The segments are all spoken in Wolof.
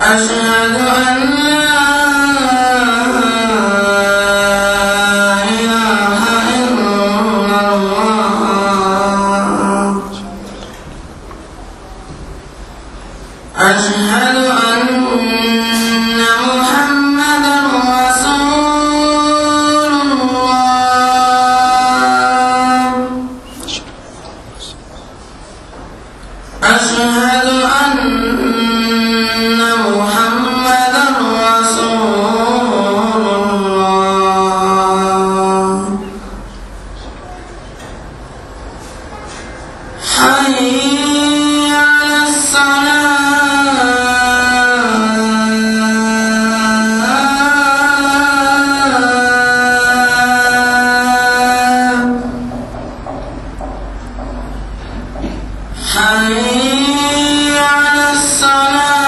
أشهد أن لا إله إلا الله أشهد أن محمدا رسول الله أشهد أن محمدا رسول الله حي على الصلاة حي على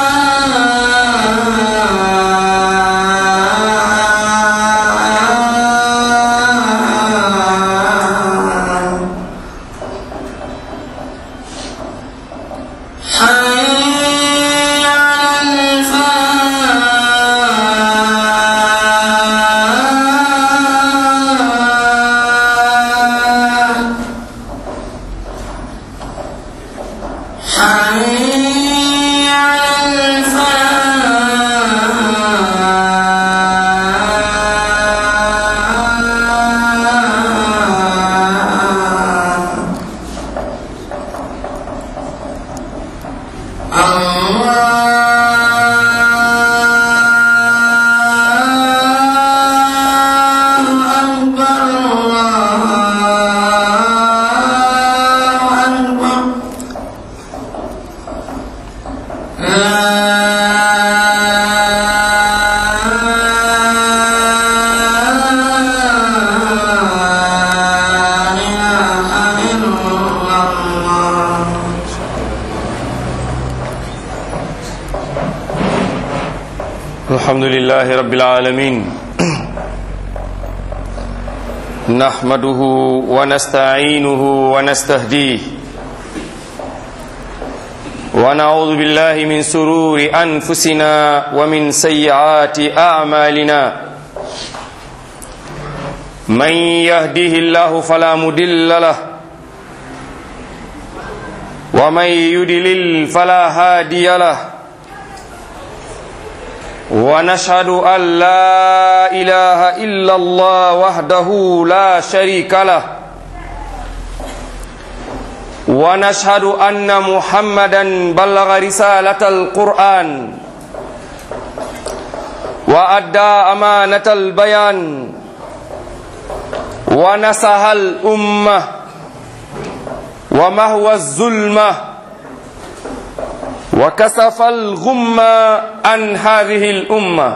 الصلاة حي على الفلاح حي على الفلاح الله أكبر الله أكبر لا إله إلا الله الحمد لله رب العالمين نحمده ونستعينه ونستهديه ونعوذ بالله من سرور أنفسنا ومن سيئات أعمالنا من يهده الله فلا مدل له ومن يدلل فلا هادي له ونشهد أن لا إله إلا الله وحده لا شريك له ونشهد أن محمدا بلغ رسالة القرآن وأدى أمانة البيان ونصح الأمة ومهوى الظلمه وكسف الغم عن هذه الأمة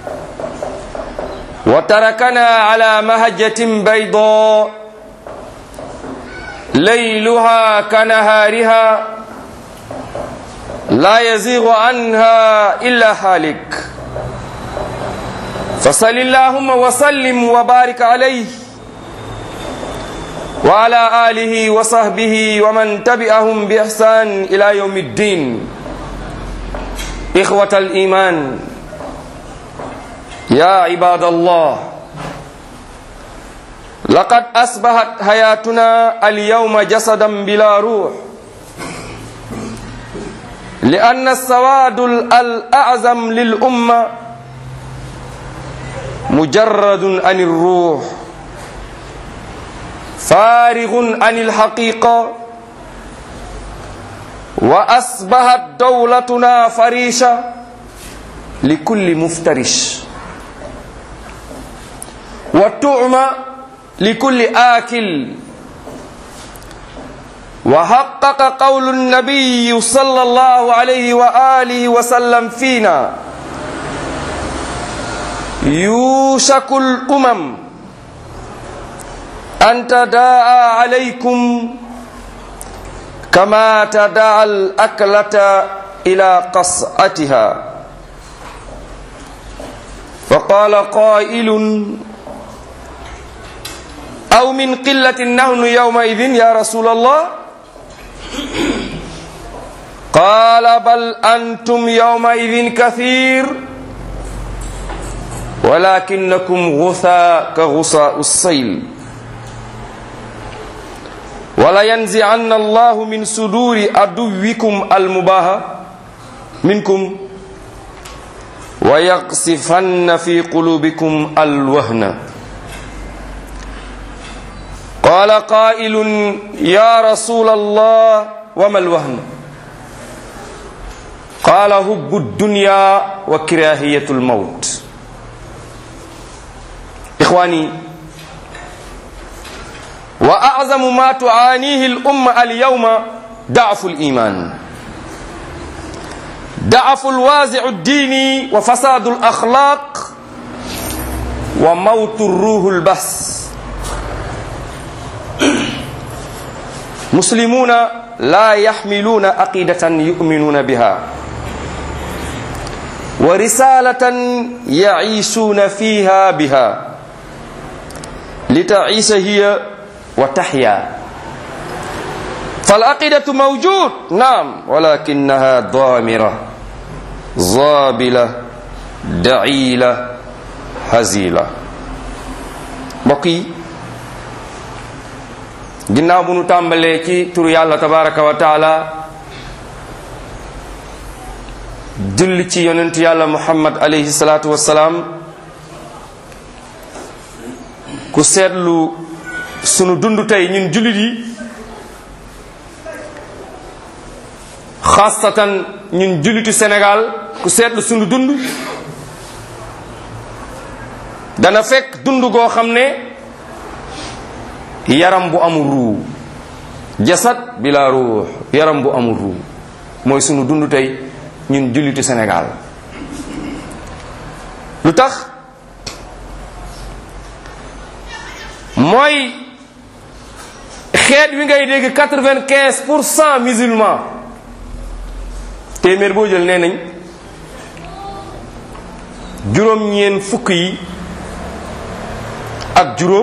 وتركنا على مهجة بيضاء ليلها كنهارها لا يزيغ عنها إلا هالك فصل اللهم وسلم وبارك عليه وعلى آله وصحبه ومن تبعهم بإحسان إلى يوم الدين إخوة الإيمان يا عباد الله لقد أصبحت حياتنا اليوم جسدا بلا روح لأن السواد الأعظم للأمة مجرد عن الروح فارغ عن الحقيقة وأصبحت دولتنا فريشة لكل مفترش وتعمى لكل آكل وحقق قول النبي صلى الله عليه وآله وسلم فينا يوشك الأمم أن تداعى عليكم كما تداعى الأكلة إلى قصعتها فقال قائل أو من قلة نحن يومئذ يا رسول الله قال قال بل أنتم يومئذ كثير ولكنكم غثاء كغثاء السيل ولينزعن الله من صدور عدوكم المباهى منكم ويقصفن في قلوبكم الوهن قال قائل يا رسول الله وما الوهن قال هب الدنيا وكراهية الموت إخواني وأعظم ما تعانيه الأمة اليوم ضعف الإيمان ضعف الوازع الديني وفساد الأخلاق وموت الروح البس مسلمون لا يحملون عقيدة يؤمنون بها ورسالة يعيشون فيها بها لتعيش هي وتحيا فالعقيدة موجود نعم ولكنها ضامرة زابلة دعيلة هزيلة بقي ginnaaw bu nu tàmbalee ci turu yàlla tabaraka wa taala julli ci yonent yàlla muhammad alayhi salaatu wassalaam ku seetlu sunu dund tey ñun jullit yi xaasatan ñun jullitu Sénégal ku seetlu sunu dund dana fekk dund goo xam ne yaram bu amul ruu jasad bila ruux yaram bu amul ruu mooy sunu dund tey ñun jullitu Sénégal lu tax mooy xeet wi ngay dégg quatre-vingt-quinze pour cent musulmans téeméer boo jël nee nañ juróom-ñeen fukk yi ak juróom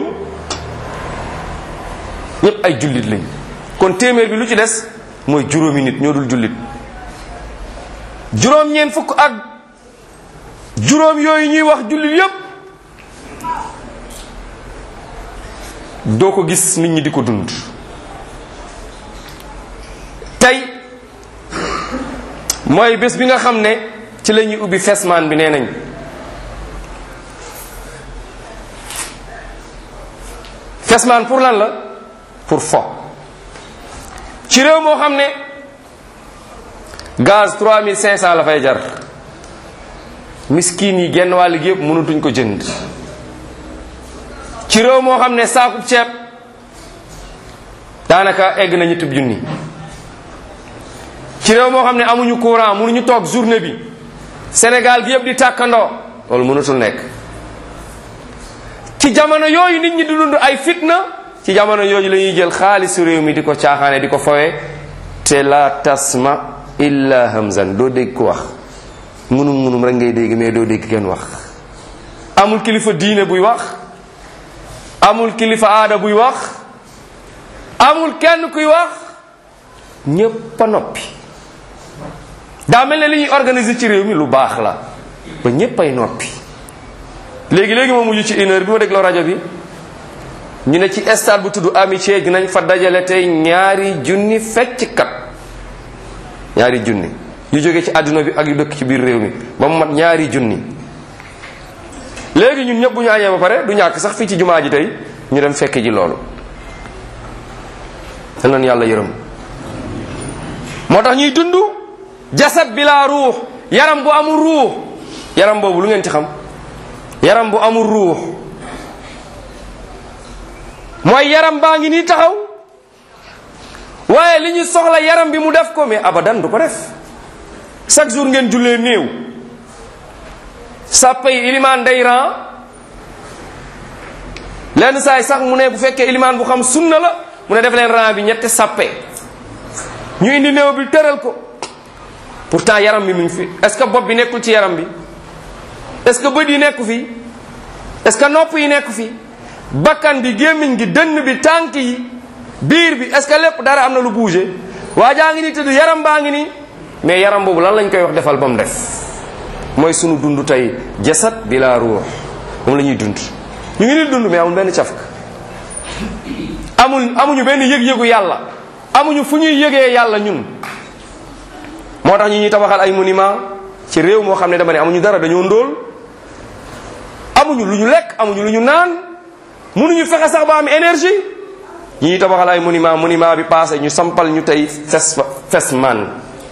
ñépp ay jullit lañ kon téeméer bi lu ci des mooy juróomi nit ñoo dul jullit juróom-ñeen fukk ak juróom yooyu ñuy wax jullit yépp doo ko gis nit ñi di ko dund tey mooy bés bi nga xam ne ci la ñuy ubbi fesmaan bi nee nañ fesmaan pour lan la pour fo ci réew moo xam ne gaz 3500 la fay jar miskin yi genn wàll gi yëpp mënatuñ ko jënd ci réew moo xam ne saakub ceeb daanaka egg na ñetti junni ci réew moo xam ne amuñu courant mënuñu toog journée bi Sénégal gi yëpp di tàkkandoo loolu mënatul nekk ci jamono yooyu nit ñi di dund ay fitna ci jamono yooyu la ñuy jël xaalisu réew mi di ko caaxaane di ko fawee te la tasma illa hamzan doo dégg ko wax munum munum rek ngay dégg mais doo dégg kenn wax amul kilifa diine buy wax amul kilifa aada buy wax amul kenn kuy wax ñépp a noppi daa mel ne li ñuy organiser ci réew mi lu baax la ba ñépp ay noppi léegi léegi moo mujj ci une heure bi ma dégloo rajo bi ñu ne ci stade bu tudd amitié dinañ fa dajale tey ñaari junni fecckat ñaari junni yu jóge ci àdduna bi ak yu dëkk ci biir réew mi ba mu mat ñaari junni léegi ñun ñëpp bu ñu añee ba pare du ñàkk sax fii ci jumaa ji tey ñu dem fekk ji loolu te noonu yàlla yërëm moo tax ñuy dund jasad bi laa ruux yaram bu amul ruux yaram boobu lu ngeen ci xam yaram bu amul ruux mooy yaram baa ngi nii taxaw waaye li ñu soxla yaram bi mu def ko mais abadan du ko def chaque jour ngeen jullee néew sàppe yi ilimaan day ran lenn saay sax mu ne bu fekkee ilimaan bu xam sunna la mu ne def leen ran bi ñetti sàppe ñu indi néew bi tëral ko pourtant yaram bi mu ngi fi est ce que bopp bi nekkul ci yaram bi est ce que bët yi nekku fi est ce que nopp yi nekku fi bakkan bi gémmiñ gi dënn bi tànk yi biir bi est ce que lépp dara am na lu bougé waa jaa ngi ni tëdd yaram baa ngi ni mais yaram boobu lan lañ koy wax defal ba mu def mooy sunu dund tey jasad bila ruux moom la ñuy dund ñu ngi ni dund mais amul benn cafka amul amuñu benn yëg-yëgu yàlla amuñu fu ñuy yëgee yàlla ñun moo tax ñu ñuy tabaxal ay monument ci réew moo xam ne dama ne amuñu dara dañoo ndóol amuñu lu ñu lekk amuñu lu ñu naan mënuñu fexe sax ba am énergie ñi ñuy tabaxal ay monument monument bi passé ñu sampal ñu tey fes fes man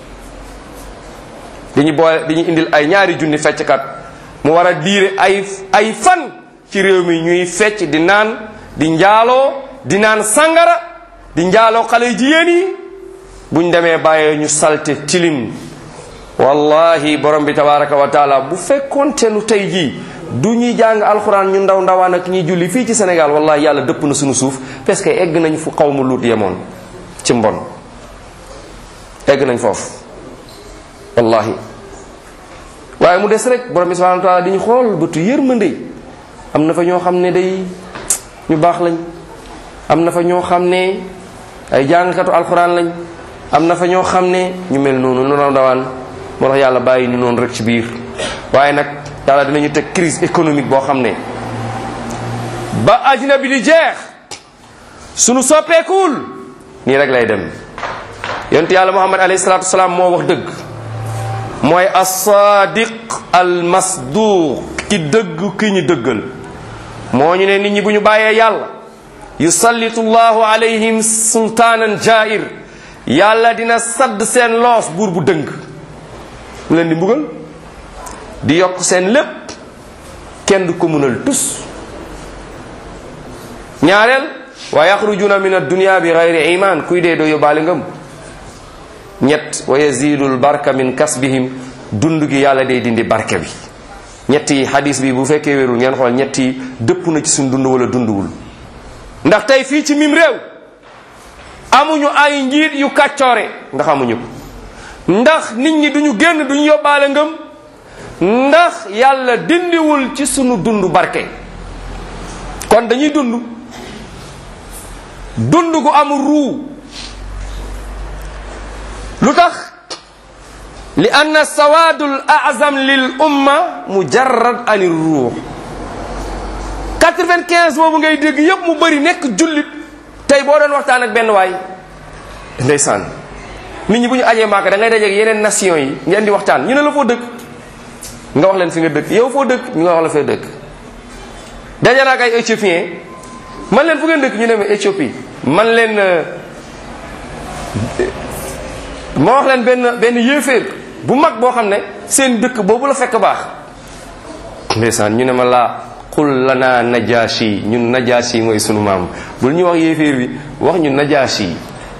dañu boole dañuy indil ay ñaari junni fecckat mu war a diire ay ay fan ci réew mi ñuy fecc di naan di njaaloo di naan sangara di njaaloo xale jigéen yi buñ demee bàyyee ñu salte tilim wallahi borom bi tabaraka wa taala bu fekkoonte nu tey jii du ñuy jàng alxuraan ñu ndaw ndawaan ak ñuy julli fii ci Sénégal wallahi yàlla dëpp na suñu suuf parce que egg nañ fu xaw ma luut yemoon ci mbon egg nañ foofu wallahi waaye mu des rek borom bi subhanahu wa taala di ñu xool bëtu yërmande am na fa ñoo xam ne day ñu baax lañ am na fa ñoo xam ne ay jàngkatu alxuraan lañ am na fa ñoo xam ne ñu mel noonu nu raw dawaan moo tax yàlla bàyyi ñu noonu rek ci biir waaye nag yàlla dinañu teg crise économique boo xam ne ba àddina bi di jeex sunu soppeekuwul nii rek lay dem yonent yàlla muhammad alayhi salaatu wasalaam moo wax dëgg mooy as-sadiq al-masduq ki dëgg ki ñu dëggal moo ñu ne nit ñi bu ñu bàyyee yàlla yusallitu llahu alayhim sultaanan jair yàlla dina sadd seen loos buur bu dëng mu leen di mbugal di yokk seen lépp kenn du ko mënal tus ñaareel wa yaxrujuna min addunia bi gayri iman kuy dee doo yóbbaale ngëm ñett wa yazidul barka min kasbihim dund gi yàlla day dindi barke bi ñett yi hadis bi bu fekkee wérul ngeen xool ñett yi dëpp na ci suñ dund wala dunduwul ndax tey fii ci mim réew amuñu ay njiit yu kàccoore ndax amuñu ko ndax nit ñi duñu génn duñu yóbbaale ngëm ndax yàlla dindiwul ci sunu dund barke kon dañuy dund dund gu amul ruu lu tax li anna sawaadul azam lil umma mujarrad ani ruux 95 boobu ngay dégg yépp mu bëri nekk jullit tey boo doon waxtaan ak benn waay ndeysaan nit ñi bu ñu ajee maaka da ngay dajeeg yeneen nation yi ngeen di waxtaan ñu ne la foo dëkk nga wax leen fi nga dëkk yow foo dëkk ñu nga wax la fee dëkk daje naa ak ay éthiopien man leen fu ngeen dëkk ñu ne ma Éthiopie man leen ma wax leen benn benn yéeféer bu mag boo xam ne seen dëkk boobu la fekk baax ndeysaan ñu ne ma laa qul lana najashi ñun najashi mooy sunu maam bul ñu wax yéeféer bi wax ñu najashi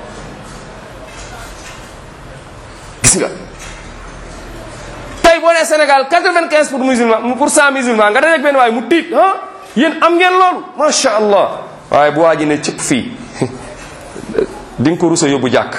gis nga tey boo nee Sénégal 95 pour musulman pour cent musulman nga dajeeg benn waaye mu tiit ah yéen am ngeen loolu macha allah waaye bu waa ji ne cëpp fii di nga ko rusa yóbbu jàkk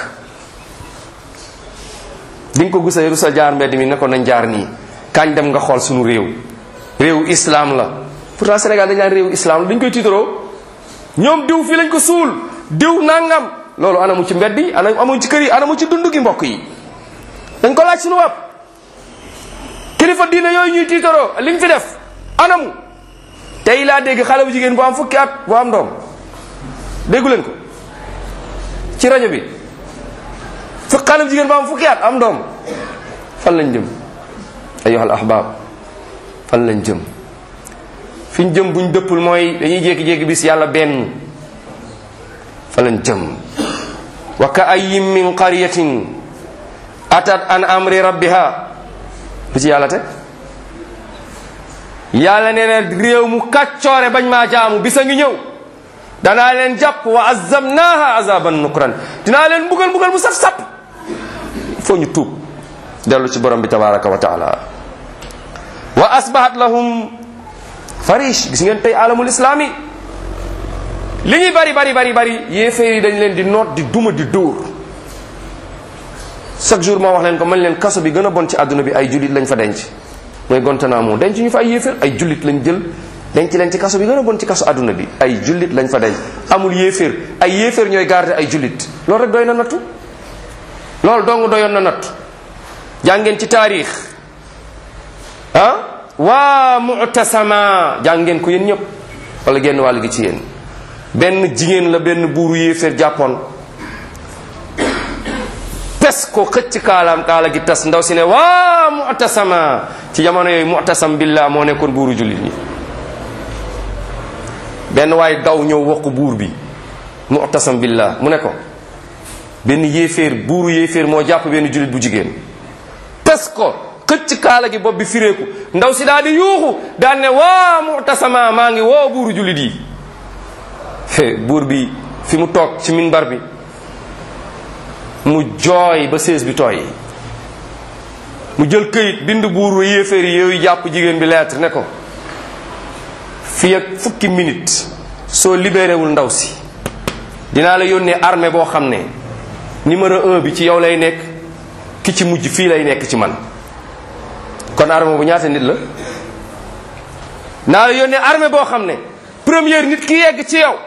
di nga ko gusa rusa jaar mbedd mi ne ko nañ jaar nii kañ dem nga xool suñu réew réewu islam la pourtant Sénégal dañ naan réewu islam la dañ koy tiitaroo ñoom diw fii lañ ko suul diw nangam loolu anamu ci mbedd yi ana amuñ ci kër yi anamu ci dund gi mbokk yi dañ ko laaj suñu bopp kilifa diine yooyu ñuy tiitaroo liñ fi def anamu tey laa dégg xale bu jigéen bu am fukki at bu am doom déggu leen ko ci rajo bi fu xale bu jigéen bu am fukki at am doom fan lañ jëm ayyuhal ahbab fan lañ jëm fi ñu jëm buñ dëppul mooy dañuy jékki-jékki bis yàlla benn fa lañ jëm wa ka ayyin min qaryatin atat an amri rabbiha lu ci yàlla teg yàlla nee na réew mu kàccoore bañ maa jaamu bisa ngi ñëw danaa leen jàpp wa azamnaha azaban nukran dinaa leen mbugal mbugal mu saf-sap foo ñu tuub dellu ci borom bi tabaraka wa taala wa asbahat lahum farish gis ngeen tey alamul islami li ñuy bari bari bari bari yéeféer yi dañ leen di noot di duma di dóor chaque jour moo wax leen ko man leen kaso bi gën a bon ci àdduna bi ay jullit lañ fa denc mooy Guantanamo denc ñu fa ay yéeféer ay jullit lañ jël denc leen ci kaso bi gën a bon ci kaso àdduna bi ay jullit lañ fa denc amul yéeféer ay yéeféer ñooy garder ay jullit loolu rek doy na nattu loolu dong doyoon na nattu jàngeen ci taarix ah waa mu'tasama jàngeen ko yéen ñëpp wala genn wàll gi ci yéen benn jigéen la benn buuru yéeféer jàppoon pes ko xëcc kaalaam kaala gi tas ndaw si ne waa mu'tasama ci jamono yooyu mu'tasam billah moo nekkoon buuru jullit ñi benn waay daw ñëw wax ko buur bi mu'tasam billah mu ne ko benn yéeféer buuru yéeféer moo jàpp benn jullit bu jigéen pes ko xëcc kaala gi bopp bi fireeku ndaw si daal di yuuxu daal ne waa mu'tasama maa ngi woo buuru jullit yi buur bi fi mu toog ci minbar bi mu jooy ba sées bi tooy mu jël këyit bind buur yéeféer yi yooyu jàpp jigéen bi lettre ne ko fii ak fukki minute soo libéré wul ndaw si dinaa la yónnee armée boo xam ne numéro un bi ci yow lay nekk ki ci mujj fii lay nekk ci man kon armée bu ñaata nit la naa la yónnee armée boo xam ne première nit ki yegg ci yow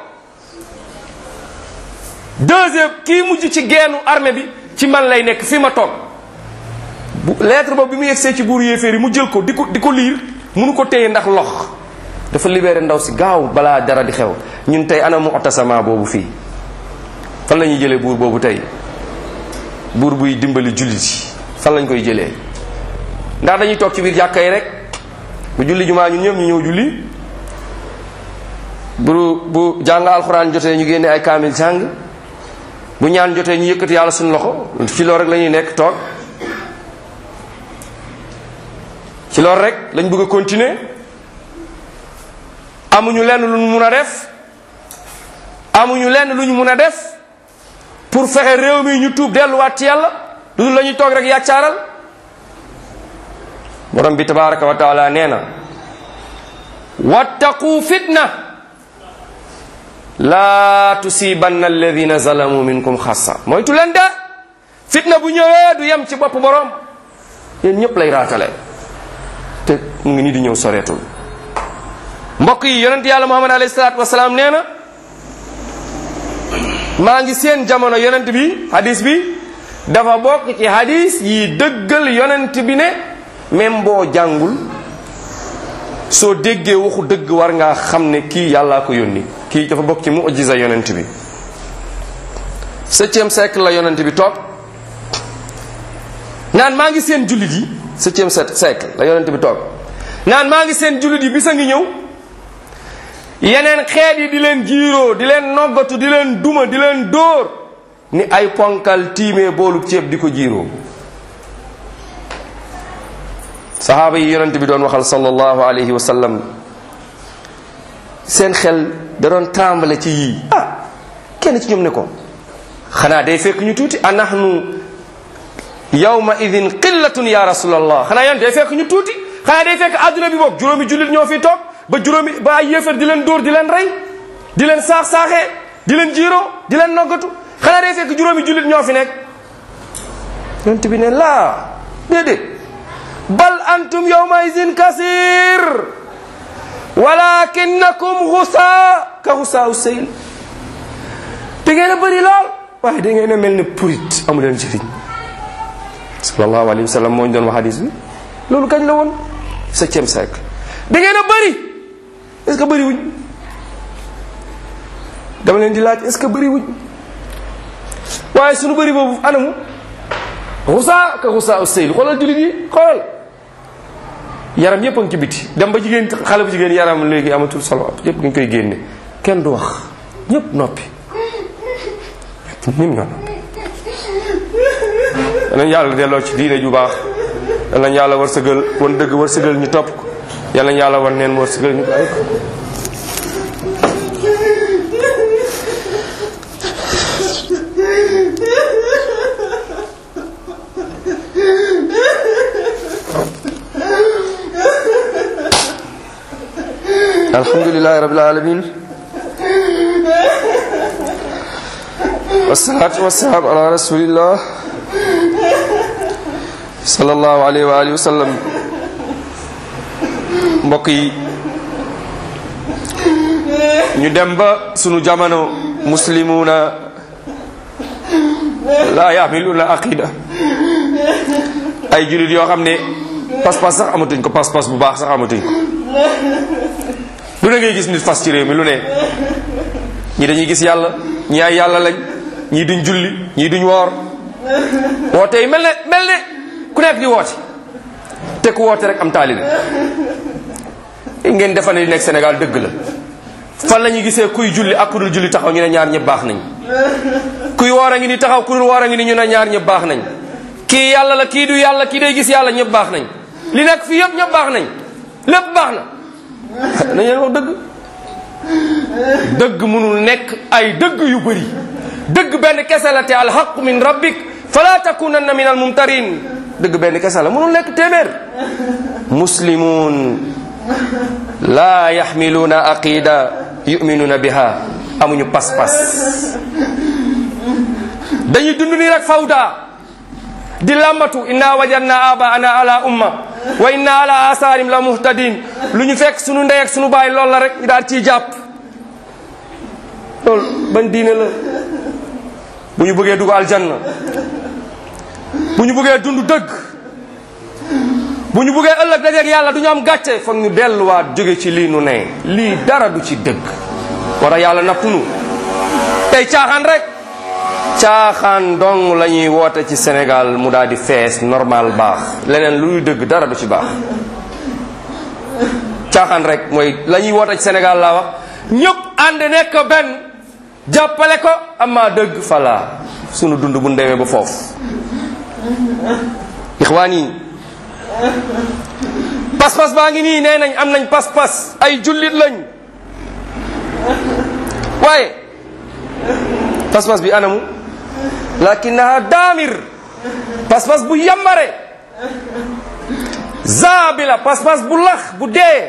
deuxième kii mujj ci geenu armée bi ci man lay nekk fi ma toog bu lettre boobu bi mu yegsee ci buuru yéeféer yi mu jël ko di ko di ko liir munu ko téye ndax lox dafa libéré ndaw si gaaw balaa dara di xew ñun tey ana mu'tasama boobu fii fan la ñuy jëlee buur boobu tey buur buy dimbali jullit yi fan lañ koy jëlee ndax dañuy toog ci biir jàkka yi rek bu julli jumaa ñun ñëpp ñu ñëw julli bu bu jàng alxuraan jotee ñu génne ay kaamil jàng bu ñaan jotee ñu yëkkati yàlla suñu loxo ci loolu rek la ñuy nekk toog ci loolu rek lañ bëgg a continuer amuñu lenn lu ñu mun a def amuñu lenn lu ñu mun a def pour fexe réew mi ñu tuub delluwaat ci yàlla lu dul la ñuy toog rek yàccaaral borom bi tabaraka wa taala nee na wattaqu fitna laa tusibanna alladina zalamu minkum xassa moytu leen de fitna bu ñëwee du yem ci bopp borom yéen ñëpp lay raatale te mu ngi nii di ñëw soreetul mbokk yi yonent yàlla muhammad alayhi salaatu wasalaam nee na maa ngi seen jamono yonent bi hadis bi dafa bokk ci hadis yi dëggal yonent bi ne même boo jàngul soo déggee waxu dëgg war ngaa xam ne kii yàllaa ko yónni kii dafa bokk ci mujiza yonent bi septième siècle la yonent bi toog naan maa ngi seen jullit yi septième siècle la yonent bi toog naan maa ngi seen jullit yi bisa ngi ñëw yeneen xeet yi di leen jiiroo di leen noggatu di leen duma di leen dóor ni ay ponkal tiimee boolub ceeb di ko jiiroo sahaaba yi yonent bi doon waxal sallallahu alayhi wa sallam seen xel da doon tàmbale ci yii ah kenn ci ñoom ne ko xanaa day fekk ñu tuuti anahnu yawma idin qillatun ya rasulallah xanaa yan day fekk ñu tuuti xanaa day fekk adduna bi boog juróomi jullit ñoo fi toog ba juróomi ba ay yéefar di leen dóor di leen rey di leen saax saaxee di leen jiiroo di leen noggatu xanaa day fekk juróomi jullit ñoo fi nekk yonent bi ne laa déedéet bal antum yawma idin kasir walakinakum xusaa ka xusaa u seyl da ngeen a bëri lool waaye da ngeen a mel ne purit amu leen njëriñ sallallahu alayhi wa sallam moo ñu doon wax hadis bi loolu kañ la woon septième siècle da ngeen a bëri est ce que bëri wuñ dama leen di laaj est ce que bëri wuñ waaye sunu bëri boobu anamu xusaa ka xusaa u seyl xoolal jullit yi xoolal yaram yëpp a ngi ci biti dem ba jigéen xale bu jigéen yaram léegi amatul solo yëpp nga koy génne kenn du wax ñëpp noppi ñëpp ñoo noppi danañ yàlla delloo ci diine ju baax danañ yàlla war sëgal wan dëgg war sëgal ñu topp ko yàlla yàlla wan neen war sëgal ñu bàyyi ko alhamdulilahi rabbil alamin wasalaatu wasalaam ala rasulillah sallallahu alayhi wa alihi wa sallam mbokk yi ñu dem ba sunu jamono muslimuna la yamiluna aqida ay jullit yoo xam ne pas-pas sax amatuñ ko pas-pas bu baax sax amatuñ ko lu ne ngay gis nit fas ci réew mi lu ne ñi dañuy gis yàlla ñi ay yàlla lañ ñii duñ julli ñii duñ woor woote yi mel ne mel ne ku nekk di woote te ku woote rek am taalibe ngeen defa ne li nekk Sénégal dëgg la fan la ñuy gisee kuy julli ak ku dul julli taxaw ñu ne ñaar ñëpp baax nañ kuy woor a ngi ni taxaw ku dul woor a ngi ni ñu ne ñaar ñëpp baax nañ kii yàlla la kii du yàlla kii day gis yàlla ñëpp baax nañ li nekk fii yëpp ñëpp baax nañ lépp baax na nañ leen wax dëgg dëgg mënul nekk ay dëgg yu bëri dëgg benn kese la te alxaqu min rabbik fala takunanna min almumtarin dëgg benn kese la mënul nekk téeméer muslimun la yaxmiluuna aqida yuminuuna biha amuñu pas-pas dañuy dund ni rek fawda di lambatu inna wajadna abaana ala umma wa inna ala asaarim la muhtadin lu ñu fekk sunu ndey ak sunu baay loolu la rek ñu daal ciy jàpp loolu ban diine la bu ñu bëggee dugg aljanna bu ñu bëggee dund dëgg bu ñu bëggee ëllëg dajeeg yàlla du ñu am gàcce foog ñu delluwaat jóge ci lii nu ne lii dara du ci dëgg war a yàlla nattunu tey caaxaan rek caaxaan dong la ñuy woote ci Sénégal mu daal di fees normal baax leneen luy dëgg dara du ci baax caaxaan rek mooy la ñuy woote ci Sénégal laa wax ñëpp ànd nekk benn jàppale ko amaa dëgg fala sunu dund bu ndemee ba foofu ixwaan yi pas-pas baa ngi nii nee nañ am nañ pas-pas ay jullit lañ waaye pas-pas bi anamu lakinaha daamir pas-pas bu yambare zaabila pas-pas bu lax bu dee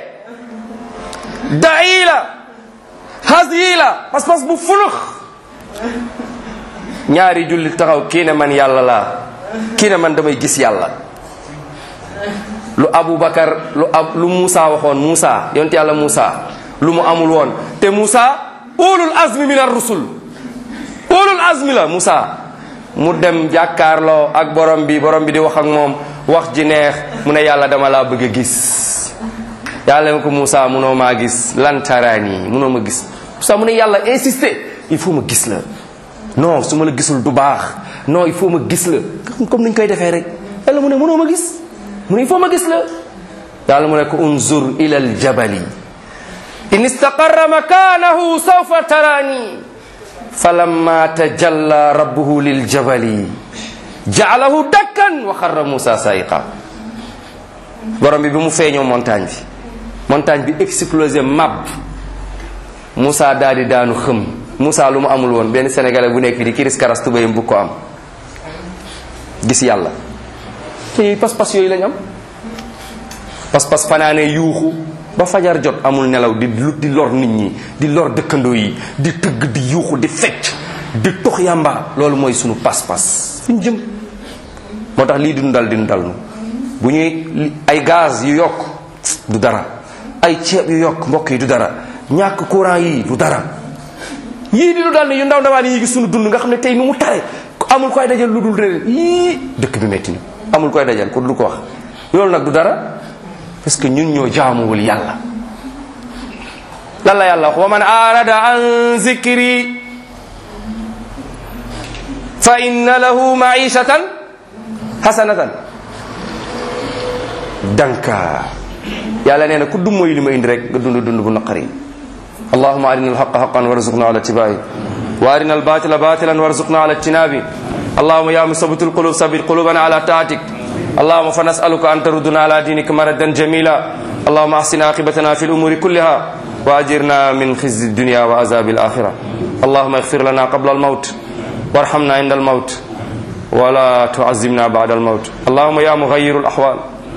daila hasila pas-pas bu fulux ñaari jullit taxaw kii ne man yàlla laa kii ne man damay gis yàlla lu Aboubacar lu ab lu Moussa waxoon Moussa yonte yàlla Moussa lu mu amul woon te Moussa ulul azmi min ar-rusul ulul azmi la Moussa mu dem jàkkaarloo ak borom bi borom bi di wax ak moom wax ji neex mu ne yàlla dama laa bëgg a gis yàlla ne ko Moussa munoo maa gis lan taraani munoo ma gis Moussa mu ne yàlla insister il faut ma gis la non su ma la gisul du baax non il faut ma gis la comme niñ koy defee rek yàlla mu ne munoo ma gis mu ne il faut ma gis la yàlla mu ne ko unzur ila aljabali in istaqarra makanahu sawfa tarani falamma tajalla rabbuhu liljabali jaalahu dakkan wa xarra musa saiqa borom bi bi mu feeñoo montagne bi montagne bi explosé mab Moussa daal di daanu xëm Moussa lu mu amul woon benn sénégalais bu nekk fi di kiris karas tubayam bu ko am gis yàlla te pas-pas yooyu lañ am pas-pas fanaane yuuxu ba fajar jot amul nelaw di di lor nit ñi di lor dëkkandoo yi di tëgg di yuuxu di fecc di tox yàmba loolu mooy sunu pas-pas fi ñu jëm moo tax lii dinu dal dinu dal nu bu ñuy ay gaz yu yokk du dara ay ceeb yu yokk mbokk yi du dara ñàkk courant yi du dara yii di du dal ne yu ndaw ndawaan yi gis sunu dund nga xam ne tey nu mu tare amul koy dajal lu dul réer yii dëkk bi metti na amul koy dajal ko du ko wax loolu nag du dara parce que ñun ñoo jaamuwul yàlla lan la yàlla wax wa man arada an zikri fa inna lahu maishatan hasanatan danka yàlla nee na ku dum mooy li ma indi rek nga dund dund bu naqari allahuma arina alhaqa haqan warzuqna ala tibai wa arina albatila batilan warzuqna ala ijtinabi اللهم يا مثبت القلوب ثبت قلوبنا على طاعتك اللهم فنسألك أن تردنا على دينك مردا جميلا اللهم أحسن عاقبتنا في الأمور كلها وأجرنا من خزي الدنيا وعذاب الآخرة اللهم اغفر لنا قبل الموت وارحمنا عند الموت ولا تعزمنا بعد الموت اللهم يا مغير الأحوال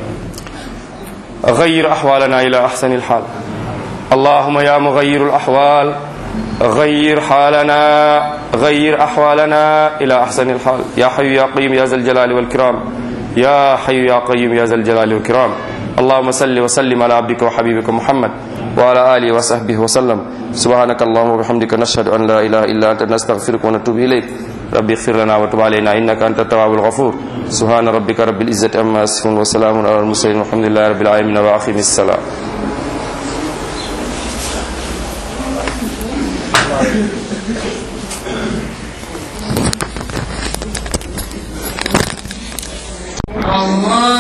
غير أحوالنا إلى أحسن الحال اللهم يا مغير الأحوال غير حالنا غير أحوالنا إلى أحسن الحال يا حي يا قيوم يا ذا الجلال والكرام يا حي يا قيوم يا ذا الجلال والكرام اللهم صل وسلم على عبدك وحبيبك محمد وعلى آله وصحبه وسلم سبحانك اللهم وبحمدك نشهد أن لا إله إلا أنت نستغفرك ونتوب إليك ربي اغفر لنا وتب علينا إنك أنت التواب الغفور سبحان ربك رب العزة عما يصفون وسلام على المرسلين والحمد لله رب العالمين وأقم السلام الله